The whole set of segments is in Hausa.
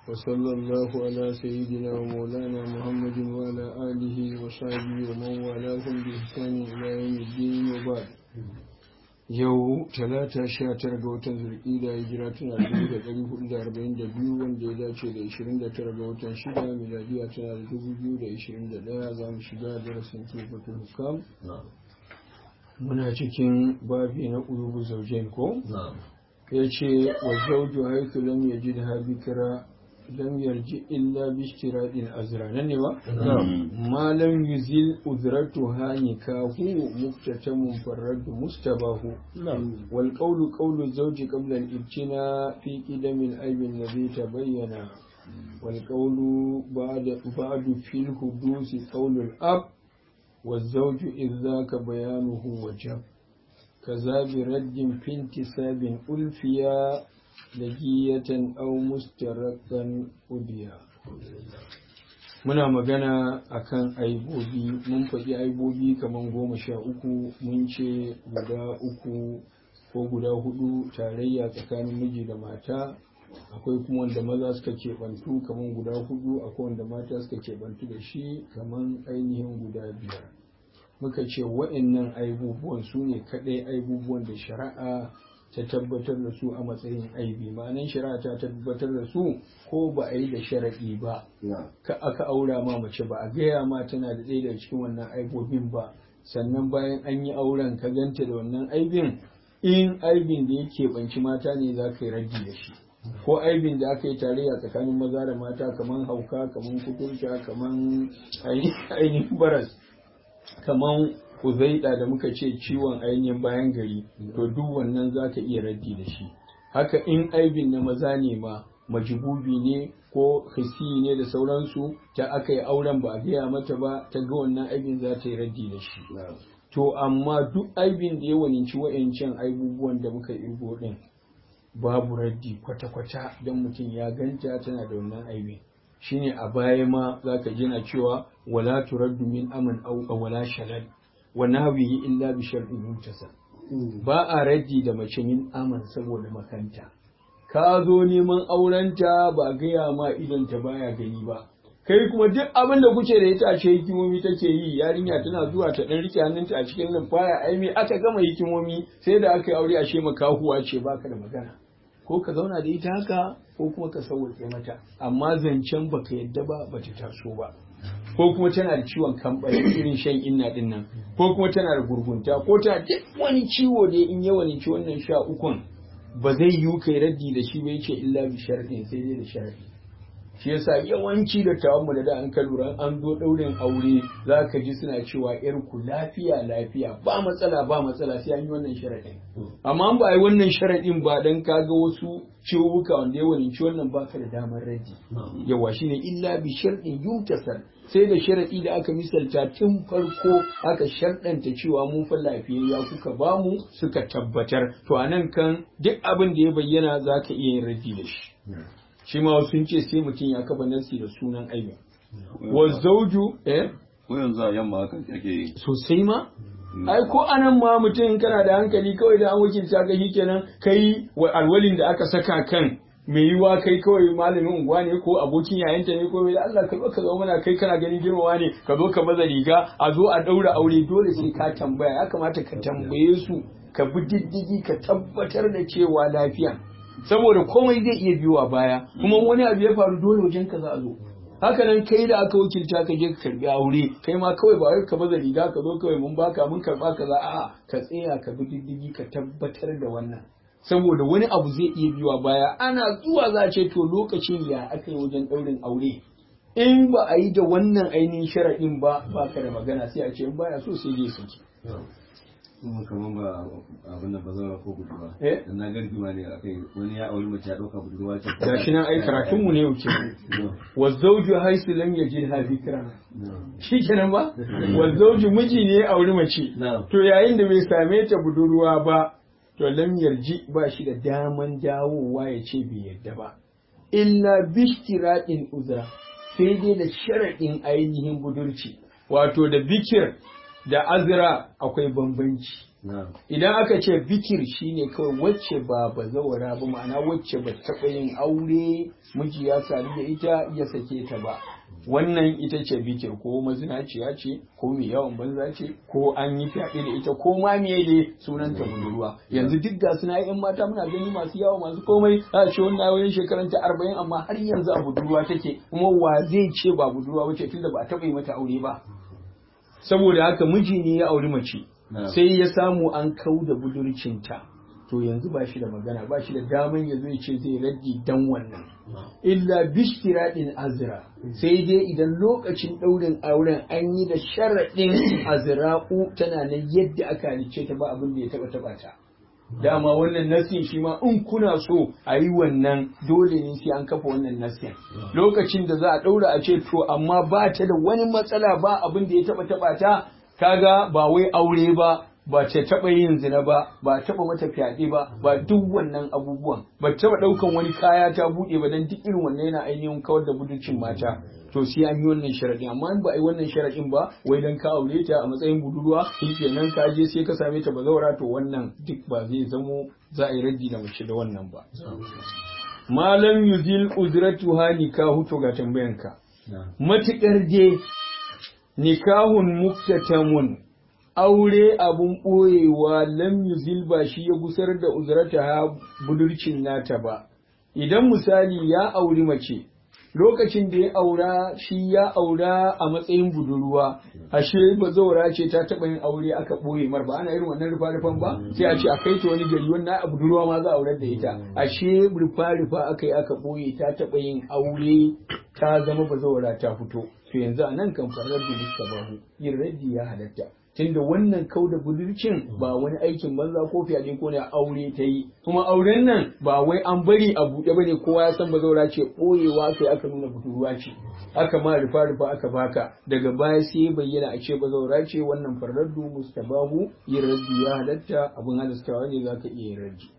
وصلى الله على سيدنا ومولانا محمد وعلى آله وصحبه ومن والاهم بإحسان إلى يوم الدين وبعد yau talata sha tara ga watan zulƙida hijira tana dubu da ɗari hudu da arba'in da biyu wanda ya dace da ishirin da tara ga watan shida miladiya tana da dubu biyu da ishirin da ɗaya za mu shiga darasin tufatul hukam muna cikin babi na ƙulubu zaujen ko ya ce wa zauju haitu lam yajid ha bikira lam yarji illa bi ishtiradin azra nan ne ba ma lam yuzil udratuha nikahu muktatamun farrad mustabahu wal qawlu qawlu zawji qabla al ibtina fi qidam al ayb alladhi tabayyana wal qawlu ba'da ba'du fi al hudus qawlu al ab والزوج إذ ذاك بيانه وجب كذا برد في انتساب ألفيا lagiyatan au mustarakan udiya muna magana akan aibobi mun faɗi aibobi kamar goma sha uku mun ce guda uku ko guda hudu tarayya tsakanin miji da mata akwai kuma wanda maza suka keɓantu kamar guda hudu akwai wanda mata suka keɓantu da shi kamar ainihin guda biyar muka ce wa'annan aibubuwan su ne kaɗai aibubuwan da shari'a ta tabbatar da su a matsayin aibi ma'anan shari'a ta tabbatar da su ko ba a yi da sharaɗi ba ka aka aura ma mace ba a gaya ma tana da ɗaya daga cikin wannan aibobin ba sannan bayan an yi auren ka ganta da wannan aibin in aibin da yake banci mata ne za ka yi raddi da shi ko aibin da aka yi tarayya tsakanin maza da mata kamar hauka kamar kuturta kamar ainihin baras kamar kuzaida da muka ce ciwon ainihin bayan gari to duk wannan za ka iya raddi da shi haka in aibin na maza ne ma majibubi ne ko hisi ne da sauransu ta aka yi auren ba a gaya mata ba ta ga wannan aibin za ta yi raddi da shi to amma duk aibin da ya waninci wa'ancan aibubuwan da muka irgo din babu raddi kwata-kwata don mutum ya ganta tana da wannan aibin shine a baya ma za ka jina cewa wala turaddu min aman au wala shalal wa nahwihi illa bi shar'in mutasal ba a raddi da mace min aman saboda makanta ka zo neman aurenta ba gaya ma idan ta baya gani ba kai kuma duk abin da kuke da ita ce hikimomi take yi yarinya tana zuwa ta dan rike hannunta a cikin lumfaya ai me aka gama hikimomi sai da aka yi aure ashe makahuwa ce baka da magana ko ka zauna da ita haka ko kuma ka sauwaƙe mata amma zancen baka yadda ba bata taso ba ko kuma tana da ciwon kamɓari irin shan inna din nan ko kuma tana da gurgunta ko tana duk wani ciwo da in yawan ci wannan sha ukun ba zai yiwu kai raddi da shi ba yake illa bi sharadin sai dai da sharadi shi yasa yawanci da tawon da da an ka lura an zo ɗaurin aure za ka ji suna cewa yar ku lafiya lafiya ba matsala ba matsala sai an yi wannan sharadin amma an ba a yi wannan sharadin ba dan kaga wasu ciwuka wanda ya waninci wannan baka da damar raddi yawa shine illa bi sharadin yutasal sai da sharadi da aka misalta tun farko aka sharɗanta cewa mun fa lafiyayya kuka bamu suka tabbatar to anan kan duk abin da ya bayyana za ka iya yin raddi da shi shi ma sun ce sai mutum ya kafa nasi da sunan aibin wa zauju eh ko yanzu a yamma haka ake yi sosai ma ai ko anan ma mutum kana da hankali kawai da an wakilta ka kenan kai wa alwalin da aka saka kan mai yiwa kai kawai malamin unguwa ne ko abokin yayanta ne ko da Allah ka zo ka zama mana kai kana ganin girmawa ne ka zo ka maza riga a zo a daura aure dole sai ka tambaya ya kamata ka tambaye su ka bi diddigi ka tabbatar da cewa lafiya saboda komai zai iya biyo a baya kuma wani abu ya faru dole wajen ka za a zo haka nan kai da aka wakilta ka je ka karbi aure kai ma kawai ba wai ka baza riga ka zo kawai mun baka mun karba kaza a'a ka tsaya ka bi diddigi ka tabbatar da wannan saboda wani abu zai iya biyo baya ana zuwa za a ce to lokacin ya aka yi wajen daurin aure in ba a yi da wannan ainihin sharaɗin ba ba ka da magana sai a ce in baya so sai dai saki kuma kamar ba abin da ba zama ko budurwa Eh? dan na gargi ma ne akai wani ya auri mace ya dauka budurwa ce gashi nan ai karatun mu ne yau ke wa zawju haisu lam yajid ha fikra shikenan ba wa zawju miji ne ya auri mace Na'am. to yayin da bai same ta budurwa ba to lam yarji ba shi da daman dawowa ya ce bai yadda ba illa bishtira'in uzra sai dai da sharaɗin ainihin budurci wato da bikir da azra akwai bambanci idan aka ce bikir shine kawai wacce ba bazawara ba ma'ana wacce ba taɓa yin aure miji ya sadu da ita ya sake ta ba wannan ita ce bikir ko mazinaciya ce ko mai yawan banza ce ko an yi fyaɗe da ita ko ma me ne sunanta budurwa yanzu duk ga suna yan mata muna gani masu yawa masu komai a ce wannan wayan shekaran ta arba'in amma har yanzu a budurwa take kuma wa zai ce ba budurwa bace tunda ba a taɓa yi mata aure ba saboda haka miji ne ya auri mace sai ya samu an kau da budurcinta to yanzu ba shi da magana ba shi da daman ya zo ya ce zai raddi dan wannan illa bishtiradin azra sai dai idan lokacin ɗaurin auren an yi da sharaɗin azra'u tana nan yadda aka halicce ta ba abin da ya taɓa taɓa ta dama wannan nasin shi ma in kuna so a yi wannan dole ne sai an kafa wannan nasin lokacin da za a ɗaura a ce to amma ba ta da wani matsala ba abin da ya taɓa taɓa ta kaga ba wai aure ba ba ta taɓa yin zina ba ba taɓa mata fyaɗe ba ba duk wannan abubuwan ba taɓa ɗaukan wani kaya ta buɗe ba dan duk irin wannan yana ainihin kawar da budurcin mata to sai an yi wannan sharaɗin amma in ba a yi wannan sharaɗin ba wai dan ka aure ta a matsayin budurwa shi kenan ka je sai ka same ta bazawara to wannan duk ba zai zamo za a yi raddi da mace da wannan ba malam yuzil uzratuha nikahu to ga tambayanka matukar je nikahun muktatamun aure abun ɓoyewa lam yuzil ba shi ya gusar da uzrata ha budurcin nata ba idan misali ya auri mace lokacin da ya aura shi ya aura a matsayin budurwa ashe bazaura ce ta taɓa yin aure aka ɓoye mar ba ana irin wannan rufa-rufan ba sai a ce a kai ta wani gari wannan a budurwa ma za a aurar da ita ashe rufa-rufa aka yi aka ɓoye ta taɓa yin aure ta zama bazaura ta fito to yanzu a nan kan farar da bahu yin raddi ya halatta tunda wannan kau da budurcin ba wani aikin banza ko fyaɗe ko ne aure ta yi kuma auren nan ba wai an bari a buɗe bane kowa ya san bazaura ce ɓoyewa kai aka nuna budurwa ce aka ma rufa rufa aka baka daga baya sai ya bayyana a ce bazaura ce wannan farraddu mustabahu yin raddi ya halatta abin halastawa ne zaka iya yin raddi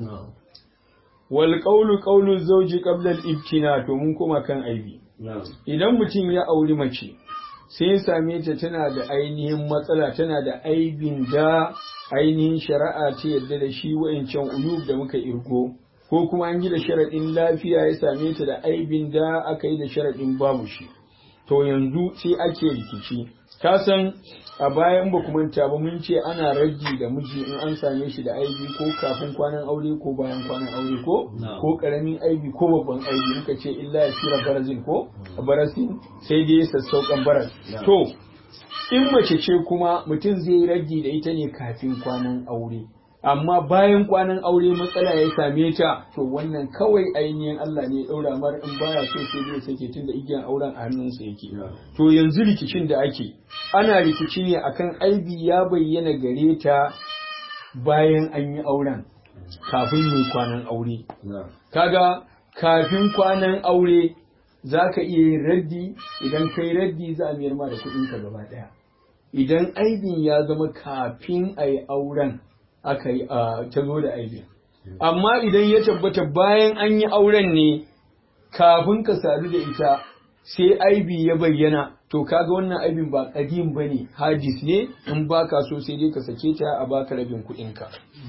wal qawlu qawlu zawji qabla al ibtina to mun koma kan aibi idan mutum ya auri mace sai ya same ta tana da ainihin matsala tana da aibin da ainihin shari'a ta yadda da shi wa'incan uyub da muka irgo ko kuma an yi da sharaɗin lafiya ya same ta da aibin da aka yi da sharaɗin babu shi to yanzu sai ake rikici ka san a bayan ba manta ba mun ce ana raji da miji in an same shi da aibi ko kafin kwanan aure ko bayan kwanan aure ko ko karamin aibi ko babban aibi muka ce illa ya shira barazin ko barasin sai dai sassauƙan baras to in mace ce kuma mutum zai raji da ita ne kafin kwanan aure amma bayan kwanan aure matsala ya same ta to wannan kawai ainihin Allah ne ya daura mar in baya so sai zai sake tunda igiyan auren a hannunsa yake to yanzu rikicin da ake ana rikici ne akan aibi ya bayyana gare ta bayan an yi auren kafin yi kwanan aure kaga kafin kwanan aure za ka iya yin raddi idan kai raddi za a miyar ma da kuɗinka gaba ɗaya idan aibin ya zama kafin a yi auren aka yi ta zo da aibi. Amma idan ya tabbata bayan an yi auren ne kafin ka sadu da ita sai aibi ya bayyana to kaga wannan aibin ba kadim ba ne hadis ne in ba ka so sai dai ka sake ta a baka rabin kuɗinka.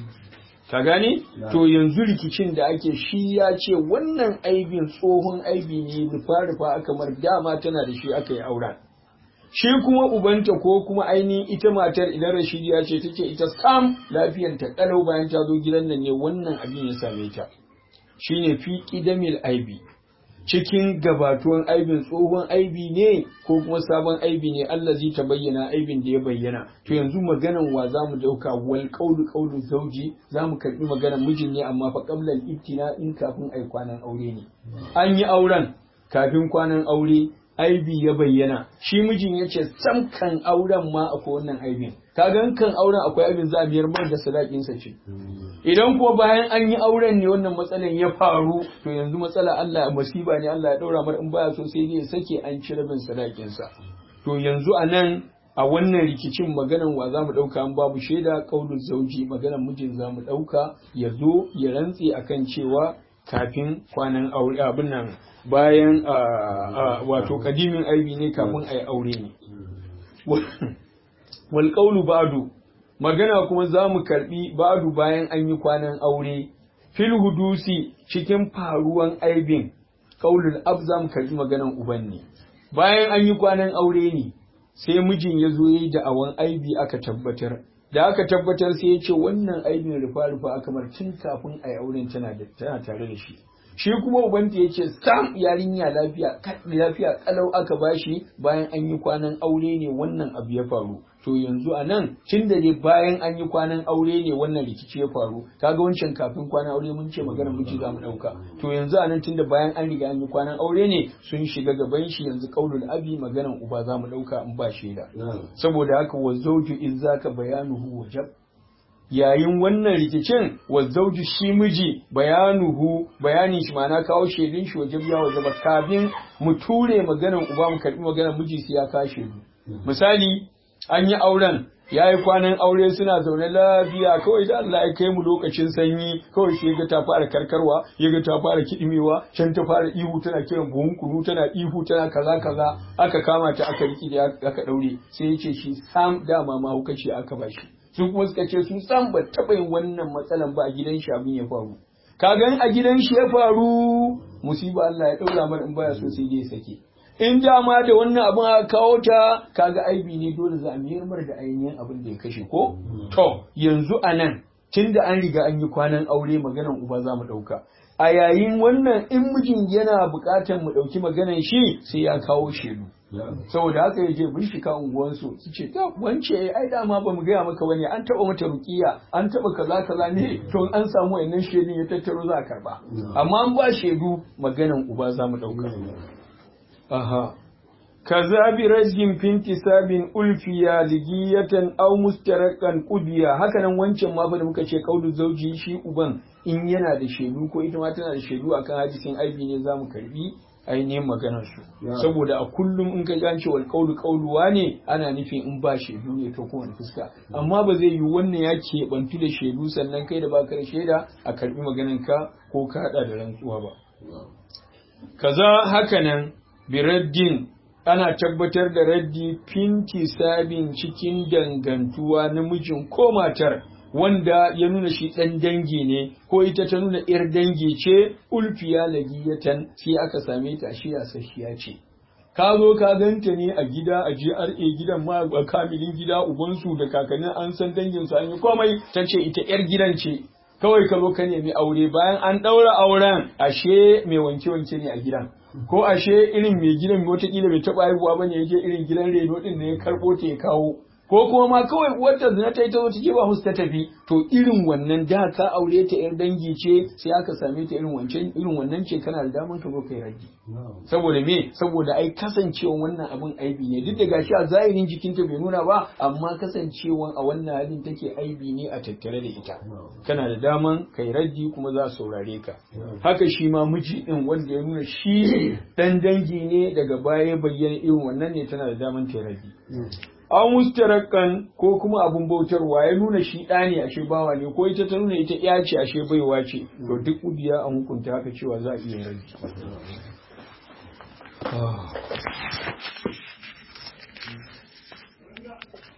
Ka gane? To yanzu rikicin da ake shi ya ce wannan aibin tsohon aibi ne rufa-rufa aka mar dama tana da shi aka yi auren. shi kuma ubanta ko kuma ainihin ita matar idan rashidiya ce take ita sam lafiyanta kalau bayan ta zo gidan nan ne wannan abin ya same ta shine fi qidamil aibi cikin gabatuwan aibin tsohon aibi ne ko kuma sabon aibi ne Allah zai ta bayyana aibin da ya bayyana to yanzu maganan wa za mu dauka wal qawlu qawlu zawji za mu karbi maganan mijin ne amma fa qabla al ibtina in kafin ai kwanan aure ne an yi auren kafin kwanan aure aibi ya bayyana shi mijin ya ce sam kan auren ma akwai wannan aibin kagan kan auren akwai aibin za a biyar mar da sadakinsa ce idan ko bayan an yi auren ne wannan matsalan ya faru to yanzu matsala Allah masiba ne Allah ya daura mar in baya so sai dai sake an ci rabin sadakinsa to yanzu a nan a wannan rikicin maganan wa za mu ɗauka an babu shaida ƙaunin zauji maganan mijin za mu ɗauka ya zo ya rantse akan cewa kafin kwanan aure abin nan bayan wato kadimin aibi ne kafin a yi aure ne wal qawlu ba'du magana kuma za mu karbi ba'du bayan an yi kwanan aure fil hudusi cikin faruwan aibin kaulul ab za mu karbi maganan uban ne bayan an yi kwanan aure ne sai mijin ya zo yi da'awan aibi aka tabbatar da aka tabbatar sai ya ce wannan aibin rufa-rufa aka mar tun kafin a yi auren tana tare da shi shi kuma ubanta ya ce sam yarinya lafiya lafiya kalau aka bashi bayan an yi kwanan aure ne wannan abu ya faru to yanzu a nan tun da dai bayan an yi kwanan aure ne wannan rikici ya faru kaga wancan kafin kwanan aure mun ce magana miji za mu ɗauka to yanzu a nan tun da bayan an riga an yi kwanan aure ne sun shiga gaban shi yanzu kaulul abi maganan uba za mu ɗauka in ba shaida saboda haka wa zawju in zaka bayanuhu wajab yayin wannan rikicin wa zauji shi miji bayanuhu bayanin shi ma'ana kawo shaidun shi wajen ya waje ba kafin mu ture maganar uba mu karbi maganar miji sai ya kawo shaidu misali an yi auren ya yi kwanan aure suna zaune lafiya kawai da Allah ya kai mu lokacin sanyi kawai sai ga ta fara karkarwa ya ga ta fara kidimewa can ta fara ihu tana kiran buhun kunu tana ihu tana kaza kaza aka kama ta aka riki da aka daure sai ya ce shi sam dama ma hukaci aka bashi su kuma suka ce su san ba taɓa yin wannan matsalan ba a gidan shi abin ya faru ka gan a gidan shi ya faru musiba Allah ya ɗaura mar in baya so sai dai sake in dama da wannan abin aka kawo ta kaga aibi ne dole za a miyar mar da ainihin abin da ya kashe ko to yanzu a nan tun da an riga an yi kwanan aure maganan uba za mu ɗauka a yayin wannan in mijin yana buƙatar mu ɗauki maganan shi sai ya kawo shaidu saboda haka ya je bincika unguwansu su ce ta wance ai dama ba mu gaya maka bane an taba mata rukiya an taba kaza kaza ne to an samu wannan shaidun ya tattaro za a karba amma an ba shaidu maganan uba za mu dauka aha kaza bi rajin finti sabin ulfiya ligiyatan aw mustarakan qudiya haka nan wancan ma fa da muka ce kaulu zauji shi uban in yana da shaidu ko ita ma tana da shaidu akan hadisin aibi ne za mu karbi ainihin maganarsu saboda a kullum in ka gance wal kaulu kauluwa ne ana nufin in ba shaidu ne to kuma fuska amma ba zai yi wannan ya keɓantu da shaidu sannan kai da baka da shaida a karbi maganar ka ko ka hada da rantsuwa ba kaza haka nan biraddin ana tabbatar da raddi finti sabin cikin dangantuwa namijin ko matar wanda ya nuna shi ɗan dangi ne ko ita ta nuna ‘yar dangi ce ulfiya lagiyatan sai aka same ta shi sashiya ce. Ka zo ka ganta ne a gida a GRA gidan ma a kamilin gida ubansu da kakannin an san danginsu an yi komai ta ce ita ‘yar gidan ce. Kawai ka zo ka nemi aure bayan an ɗaura auren ashe mai wanke-wanke ne a gidan. Ko ashe irin mai gidan wataƙila bai taɓa haihuwa ba ne ya je irin gidan reno ɗin ne ya karɓo ta ya kawo. ko kuma ma kawai wata zina ta yi ta zo ta ba musu ta tafi to irin wannan da ka aure ta yar dangi ce sai aka same ta irin wancan irin wannan ce kana da daman ka zo kai raji saboda me saboda ai kasancewan wannan abin aibi ne duk da gashi a zahirin jikinta bai nuna ba amma kasancewan a wannan halin take aibi ne a tattare da ita kana da daman kai raji kuma za su saurare ka haka shi ma miji din wanda ya nuna shi dan dangi ne daga baya bayyana irin wannan ne tana da daman ta raji an mustarakan ko kuma abun bautarwa ya nuna shi ɗa ne ashe bawa ne ko ita ta nuna ita ya ce ashe baiwa ce to duk udiya an hukunta haka cewa za a iya rabi